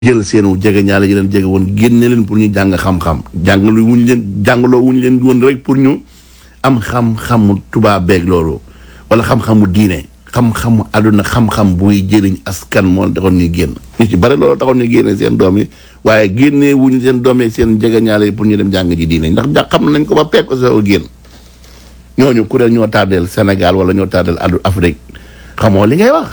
jël seenu jege ñaale yi leen jege woon génne leen pour ñu jàng xam-xam jàngalu wuñu leen jàngaloo wuñu leen woon rek pour ñu am xam-xamu tubaab beeg loolu wala xam-xamu diine xam-xamu àdduna xam-xam buy jëriñ askan moo taxoon ñuy génn ñu ci bare loolu taxoon ñu génne seen doom yi waaye génne wuñu seen doom yi seen jege ñaale yi pour ñu dem jàng ji diine ndax ja xam nañ ko ba peeg ko soo génn ñooñu kuréel ñoo tardeel Sénégal wala ñoo tardeel addu Afrique xamoo li ngay wax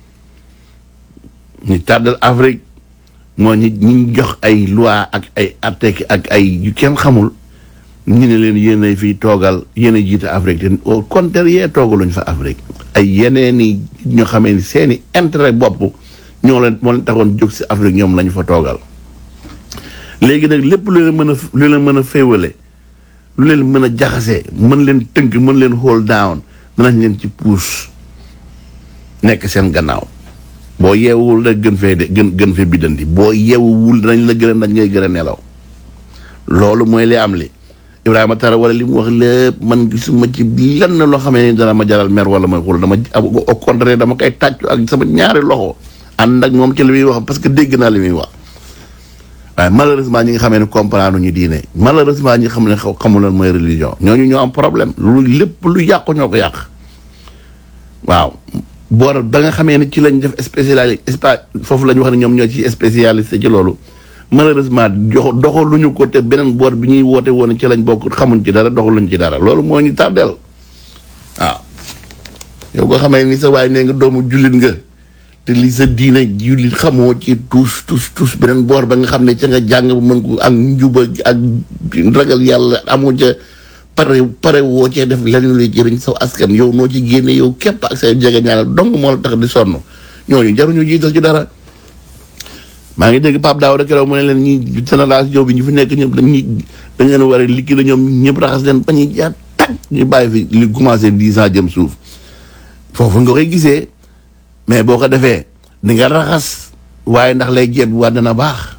ñu tardeel Afrique moo ñi ñi jox ay loi ak ay article ak ay yu kenn xamul ñu ne leen yéen a fii toogal yéen a jiite Afrique te au contraire yee toogaluñ fa Afrique ay yeneen i ñoo xamee ni seen i intérêt bopp ñoo leen moo leen taxoon jóg si Afrique ñoom lañu fa toogal léegi nag lépp lu leen mën a lu leen mën a féewale lu leen mën a jaxase mën leen tënk mën leen hold down danañ leen ci puus nekk seen gannaaw boo yeewul rek gën fee de gën gën fee biddanti boo yeewul danañ la gën a dañ ngay gën a nelaw loolu mooy li am li Ibrahima Tara wala li mu wax lépp man gisuma ci lenn loo xamee ni dana ma jaral mer wala mooy xool dama au contraire dama koy tàccu ak sama ñaari loxo ànd ak moom ci li muy wax parce que dégg naa li muy wax waaye malheureusement ñi nga xamee ne comprendre ñu diine malheureusement ñi nga xam ne xamul lan mooy religion ñooñu ñoo am problème lu lépp lu yàqu ñoo ko yàq waaw boor ba nga xamee ne ci lañ def spécialité foofu la ñu wax ne ñoom ñoo ci spécialisé ci loolu malheureusement jox doxaluñu ko te beneen boor bi ñuy woote woon ci lañ bokk xamuñ ci dara doxaluñ ci dara loolu moo ñu tardeel waaw yow ko xamee ni sa waay nee nga doomu jullit nga te li sa diine jullit xamoo ci tous tous tous beneen boor ba nga xam ne ca nga jàng bu mën ko ak njuba ak ragal yàlla amoo ca pare pare woo cee def leneen luy jëriñ saw askan yow noo ci génne yow képp ak say jege ñaanal dong moo la tax di sonn ñooñu jaruñu jiital ci dara maa ngi dégg Pape Daouda keroog mu ne leen ñi génération bi ñu fi nekk ñëpp dañuy dañ leen war a liggéey ñoom ñëpp raxas leen ba ñuy jaar tag ñu bàyyi fi li commencé dix ans jëm suuf foofu nga koy gisee mais boo ko defee di nga raxas waaye ndax lay jeet waa dana baax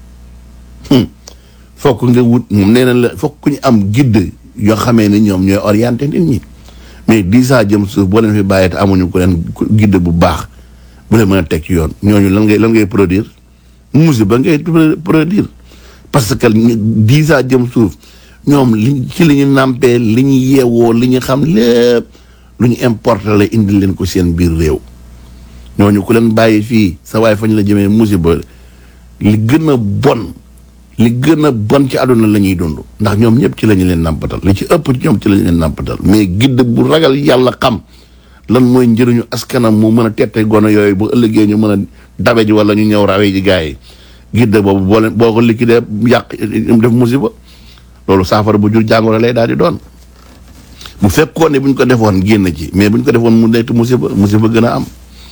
fokk nga wut moom nee na la fokk ñu am guide yoo xamee ni ñoom ñooy orienté nit ñi mais dix ans jëm suuf boo leen fi bàyyee te amuñu ko leen guide bu baax bu leen mën a teg ci yoon ñooñu lan ngay lan ngay produire musiba ngay produire parce que dix ans jëm suuf ñoom li ci li ñu nàmpee li ñu yeewoo li ñu xam lépp lu ñu importé la indi leen ko seen biir réew ñooñu ku leen bàyyi fii sa waay fa ñu la jëmee musiba li gën a bon li gën a bon ci àdduna la ñuy dund ndax ñoom ñëpp ci la ñu leen nàmpatal li ci ëpp ci ñoom ci la ñu leen nàmpatal mais gidd bu ragal yàlla xam lan mooy njëriñu askanam mu mën a tette gono yooyu bu ëllëgee ñu mën a dabe ji wala ñu ñëw rawee ji gars yi gidd boobu boo leen boo ko liquidé yàq def musiba loolu saafara bu jur jàngoro lay daal di doon bu fekkoon ne bu ñu ko defoon génn ci mais bu ñu ko defoon mu nekk musiba musiba gën a am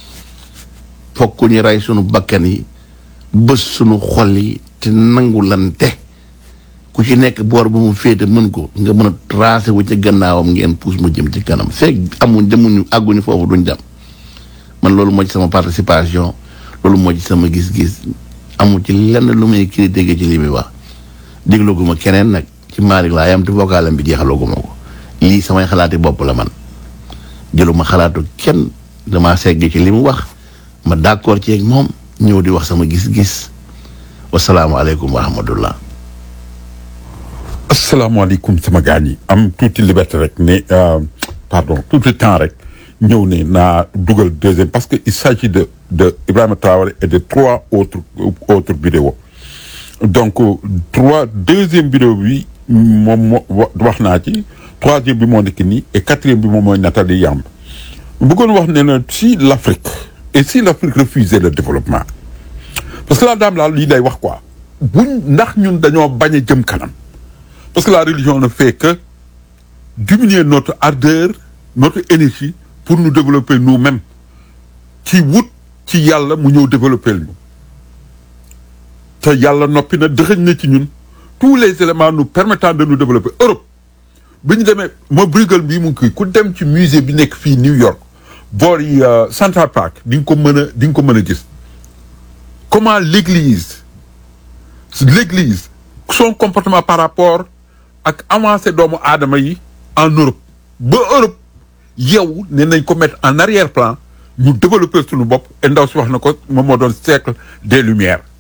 fokk ñu rey sunu bakkan yi bës sunu xol yi te nangulante ku ci nekk boor bu mu féete mën ko nga mën a tracé wu ci gannaawam ngeen puus mu jëm ci kanam fekk amuñ demuñu àgguñu foofu duñ dem man loolu moo ci sama participation loolu moo ci sama gis-gis amu ci lenn lu muy critiquer ci li muy wax dégluguma keneen nag ci Malick laa yam te vocalam bi jeexalaguma ko lii samay xalaati bopp la man jëluma xalaatu kenn dama segg ci li mu wax ma d'accord ci ak moom ñëw di wax sama gis-gis wasalaamualeykum wa rahmatullah asalaamaaleykum sama gaañ yi am tuuti liberté rek ne pardon tuuti temps rek ñëw ne naa dugal deuxième parce que il s'agit de de Ibrahima Traoré et de trois autres autres vidéos donc trois deuxième vidéo bi moom moo wax naa ci troisième bi moo nekk nii et quatrième bi moom mooy Nathalie Yamb bëggoon wax ne na si l'Afrique et si l'Afrique refusait le développement parce que la dame là lii lay wax quoi buñ ndax ñun dañoo bañ a jëm kanam parce que la religion ne fait que diminuer notre ardeur notre énergie pour nous développer nous-mêmes ci wut ci yàlla mu ñëw développer ñu te yàlla noppi na dëxëñ na ci ñun tous les éléments nous permettant de nous développer Europe bi ñu demee ma Bruegel bii mu ngi kii ku dem ci musée bi nekk fii New York boor yi Central Park di nga ko mën a di nga ko mën a gis comment l'église l'église son comportement par rapport ak avancé doomu aadama yi en Europe ba Europe yow ne nañ ko mettre en arrière-plan ñu développer suñu bopp et ndaw si wax na ko moom moo doon siècle des lumières